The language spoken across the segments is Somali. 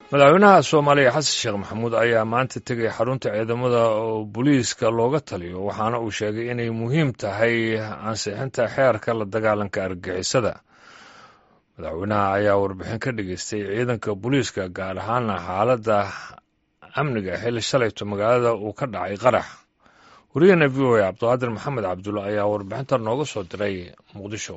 madaxweynaha soomaaliya xasan sheekh maxamuud ayaa maanta tegay xarunta ciidamada oo booliiska looga taliyo waxaana uu sheegay inay muhiim tahay ansixinta xeerka la dagaalanka argagixisada madaxweynaha ayaa warbixin ka dhageystay ciidanka booliiska gaar ahaana xaaladda amniga xilli shalayto magaalada uu ka dhacay qarax wariyahena v o a cabdiqaadir maxamed cabdulla ayaa warbixinta nooga soo diray muqdisho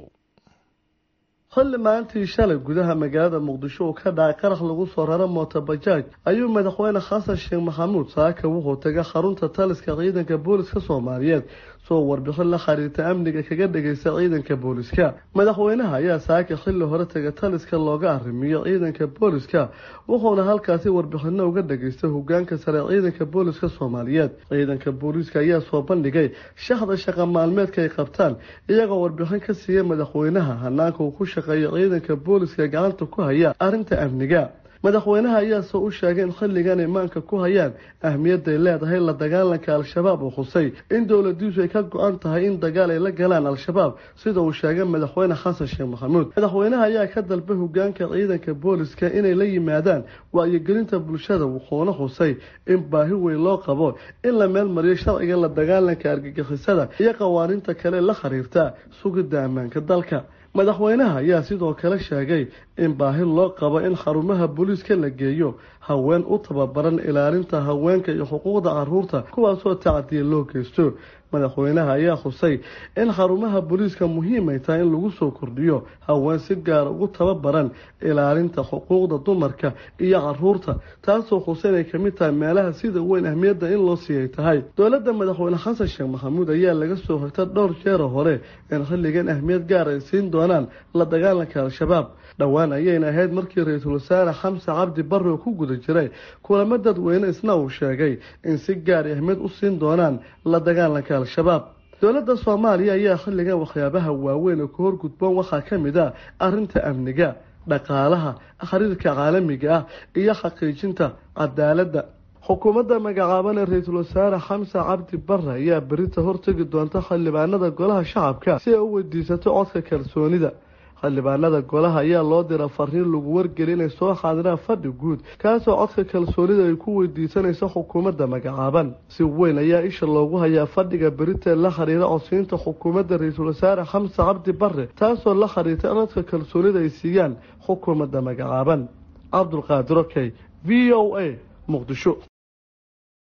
xilli maalintii shalay gudaha magaalada muqdisho uu ka dhacay qarax lagu soo raro mootobajaaj ayuu madaxweyne xasan sheekh maxamuud saaka wuxuu tegay xarunta taliska ciidanka booliska soomaaliyeed soo warbixin la xiriirta amniga kaga dhageysta ciidanka booliska madaxweynaha ayaa saaka xilli hore tegay taliska looga arrimiyo ciidanka booliska wuxuuna halkaasi warbixino uga dhageystay hogaanka sare ciidanka booliska soomaaliyeed ciidanka booliiska ayaa soo bandhigay shaxda shaqa maalmeedka ay qabtaan iyagoo warbixin ka siiyay madaxweynaha hanaanka uu ku shaqeeyo ciidanka booliska gacanta ku haya arrinta amniga madaxweynaha ayaase u sheegay in xilligan imaanka ku hayaan ahmiyadday leedahay la dagaalanka al-shabaab uu khusay in dowladiisu ay ka go-an tahay in dagaal ay la galaan al-shabaab sida uu sheegay madaxweyne xasan sheekh maxamuud madaxweynaha ayaa ka dalbay hogaanka ciidanka booliska inay la yimaadaan wacyigelinta bulshada wuxuuna xusay in baahi weyn loo qabo in la meel mariyo sharciga la dagaalanka argagixisada iyo qawaaniinta kale la xiriirta sugidda ammaanka dalka madaxweynaha ayaa sidoo kale sheegay in baahi loo qabo in xarumaha booliiska la geeyo haween u tababaran ilaalinta haweenka iyo xuquuqda caruurta kuwaasoo tacdiya loo geysto madaxweynaha ayaa xusay in xarumaha booliiska muhiimay tahay in lagu soo kordhiyo haween si gaara ugu tababaran ilaalinta xuquuqda dumarka iyo caruurta taasoo xusay inay kamid tahay meelaha sida weyn ahmiyadda in loo siiyay tahay dowladda madaxweyne xasan sheekh maxamuud ayaa laga soo horta dhowr jeera hore in xilligan ahmiyad gaar ay siin doonaan la dagaalanka al-shabaab dhowaan ayayna ahayd markii ra-iisul wasaare xamse cabdi barre oo ku guda jiray kulamo dadweyne isna uu sheegay in si gaar ahmiyad u siin doonaan la dagaalanka al-shabaab dowladda soomaaliya ayaa xilligan waxyaabaha waaweyn oo ka horgudboon waxaa ka mid ah arrinta amniga dhaqaalaha xiriirka caalamiga ah iyo xaqiijinta cadaaladda xukuumadda magacaaban ee ra-iisul wasaare xamse cabdi barre ayaa berita hortegi doonta xildhibaanada golaha shacabka si ay u weydiisato codka kalsoonida xildhibaanada golaha ayaa loo dira fariin lagu wargeli inay soo xaadiraan fadhi guud kaasoo codka kalsoonida ay ku weydiisanayso xukuumadda magacaaban si weyn ayaa isha loogu hayaa fadhiga berita la xiriira codsiinta xukuumadda ra-iisul wasaare xamse cabdi barre taasoo la xiriirta in codka kalsoonida ay siiyaan xukuumadda magacaaban cabdulqaadir okey v o a muqdisho